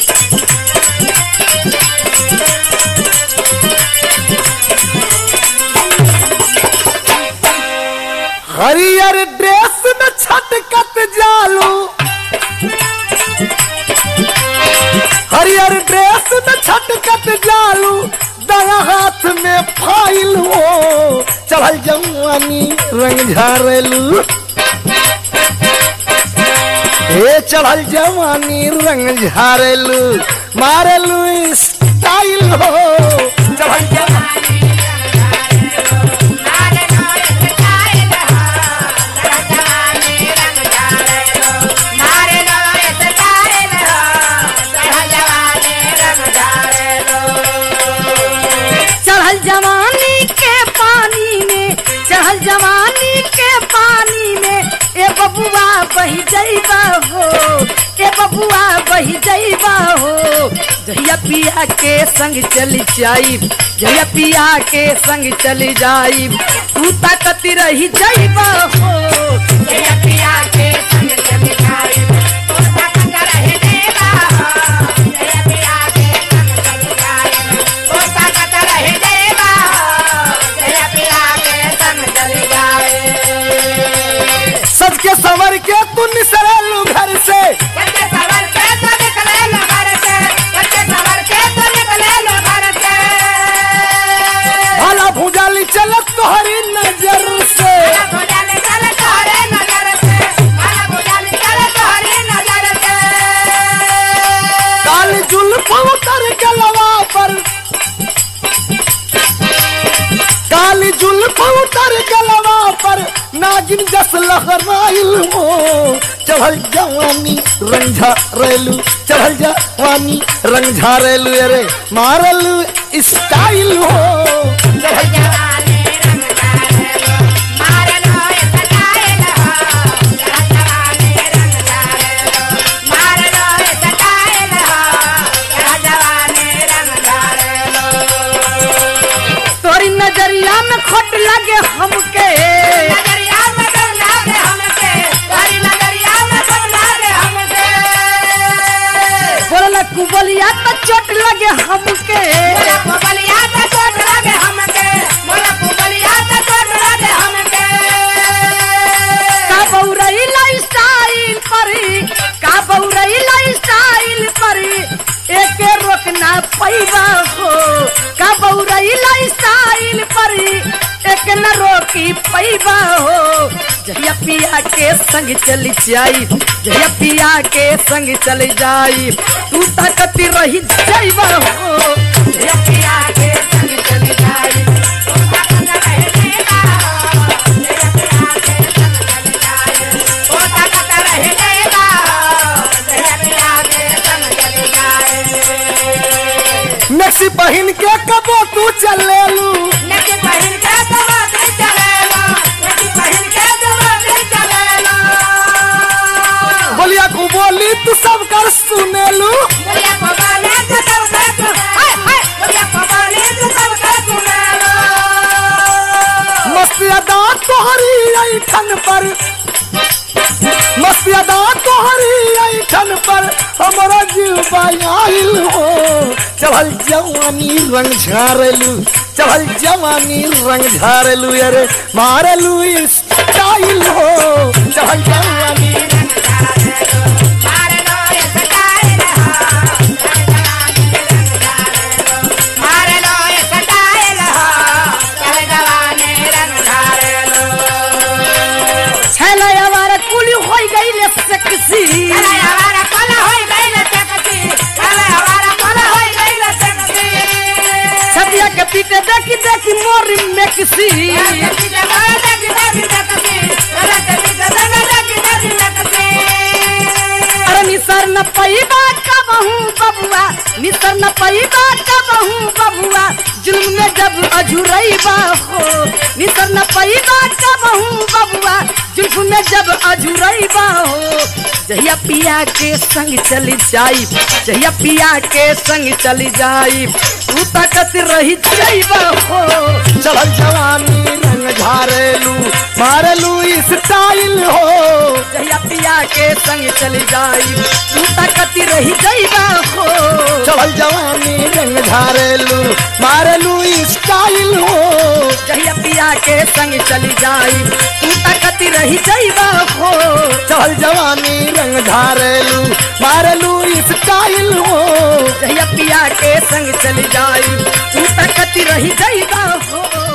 हरियर ड्रेस में छटकत जालू हरियर ड्रेस में छटकत जालू दया हाथ में फाइल हो चढ़ल जवानी रंग झारेलू हे चढ़ल जवानी रंग झारेलू मारेलू स्टाइल हो चढ़ल जवानी चढ़ल जवानी के पानी में चढ़ल जवानी के पानी में ए बबुआ बही जइबा हो ए बबुआ बही जइबा हो जहिया पिया के संग चली जाई जहिया पिया के संग चली जाई तू ताकत रही जइबा हो जहिया पिया के संग चली जाई तू ताकत रही जइबा हो जहिया पिया के संग चली जाई तू ताकत रही जइबा हो जहिया पिया के संग चली जाई सज के सवर के तू निसरेलू घर से बच्चे सवर के तो निकले लो घर से बच्चे सवर के तो निकले लो घर से भाला भूजाली चलत तोहरी नजर से माला भुजाली चले तोहरे नजर से माला भुजाली चले तोहरे नजर से काल जुल्फ उतर गलवा पर काली जुल्फ उतर गलवा पर नागिन जस लहराइल हो चढ़ल जवानी रंझा रेलू चढ़ल जवानी रंझा रेलू अरे मारलू स्टाइल हो चढ़ल जवानी रंग जाए लो मार लो ये सटाए लो जवानी रंग जाए लो मार लो ये सटाए लो जवानी रंग जाए लो तोरी नजरिया में खोट लगे हमके नजरिया में खोट लगे हमके तोरी नजरिया में खोट लगे हमके बोला कुबलिया तो चोट लगे हमके बोला कुबलिया तो चोट लगे हमके बोला कुबलिया तो चोट लगे हमके का बौरई लाइस्टाइल परी का बौरई लाइस्टाइल परी एके रोकना पैबा हो का बौरई लाइस्टाइल परी एक न रोकी पैबा हो जहिया पिया के संग चली जाई जहिया पिया के संग चली जाई तू ताकत रही जाइबा हो जहिया पिया के संग चली जाई तू ताकत रही जाइबा हो जहिया पिया के संग चली जाई तू ताकत रही जाइबा हो जहिया पिया के संग चली जाई मैक्सी पहन के कबो तू चलेलू नकी पहिन के दबाते चलेला नकी पहिन के दबाते चलेला बोलिया को बोली तू सब कर सुनेलू बोलिया पवाले तो सब कर तू हाय हाय बोलिया पवाले तो सब कर तू मेला मस्त अदा तोहरी ऐठन पर मस्त अदा तोहरी ऐठन पर हमारा जीव आइल हो चढ़ल जवानी रंग झारेलू चढ़ल जवानी रंग झारेलू अरे मारेलू स्टाइल हो चढ़ल जवानी मारे लो ये सटाए रहा मारे लो ये सटाए रहा चल जवाने रंग धारे लो छले हमारा कुली होई गई ले सेक्सी छले हमारा कोला होई गई ले सेक्सी छले हमारा कोला होई गई ले सेक्सी सतिया के पीते देखी देखी मोरी में किसी अरे निसर न पैबा कबहू बबुआ निसर न पैबा कबहू बबुआ जुल्म में जब अझुरैबा हो निसर न पैबा कबहू बबुआ जुल्म में जब अझुरैबा हो जहिया पिया के संग चली जाई जहिया पिया के संग चली जाई तू ताकत रही जाइबा हो चढ़ल जवानी रंग झारेलू मारेलू स्टाइल हो जहिया पिया के संग चली जाई तू ताकत रही जाइबा हो हो चढ़ल जवानी रंग झारेलू मारेलू स्टाइल हो जहिया पिया के संग चली जाई तू तकती रही जाइबा हो चढ़ल जवानी रंग झारेलू मारेलू स्टाइल हो जहिया पिया के संग चली जाई तू तकती रही जाइबा हो